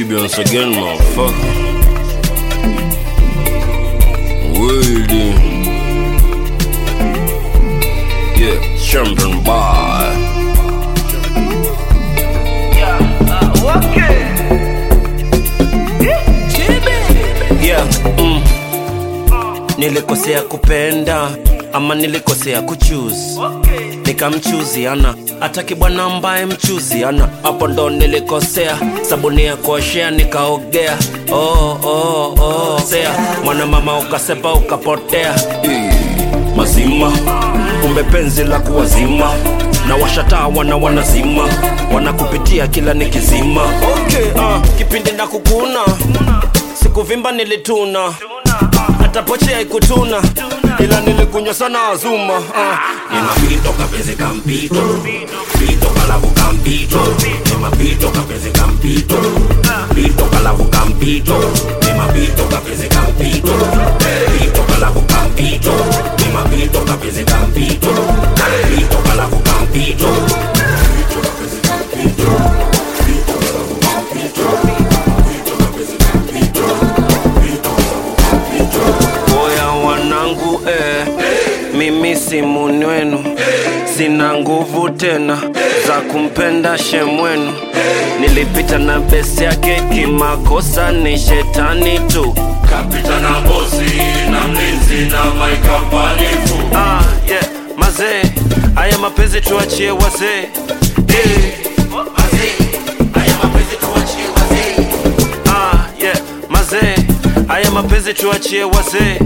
baby once again, motherfucker. Waiting. Yeah, champion boy. yeah, mm. nilikosea kupenda ama nilikosea kuchuzi nikamchuzi ana ataki bwana ambaye mchuzi ana hapo ndo nilikosea sabuni ya kuoshea nikaogea oh, oh, oh. sea mwana mama ukasepa ukapotea Eh, mazima kumbe penzi la kuwazima na washataa wana wanazima wanakupitia kila nikizima okay, uh, kipindi na kukuna sikuvimba nilituna hata poche haikutuna ila nilikunywa sana azuma uh. Nimapito kapenzi kampito Pito kalavu kampito Nimapito kapenzi kampito Pito kalavu kampito Nimapito kapenzi kampito Pito kalavu kampito Nimapito kapenzi kampito Pito kalavu kampito Oya wanangu eh, mimi si muni wenu, sina nguvu tena za kumpenda shemwenu. Nilipita na besi yake kimakosa, ni shetani tu. Kapita na bosi na mlinzi na maikapanifu Ah, yeah, mazee, haya mapenzi tuachie wazee eh. Ah, yeah, mazee, haya mapenzi tuachie wazee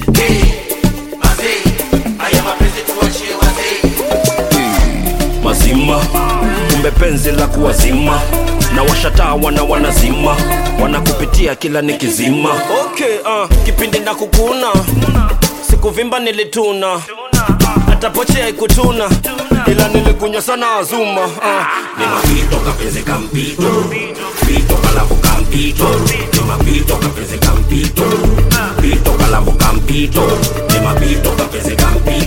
mazima kumbe penzi la kuwazima na washataa wana wanazima wanakupitia kila nikizima okay, uh, kipindi na kukuna sikuvimba nilituna hata poche haikutuna ila nilikunywa sana azuma uh. Nimapito kapenzi kampito Pito kalavu kampito Nimapito kapenzi kampito Pito kalavu kampito Nimapito kapenzi kampito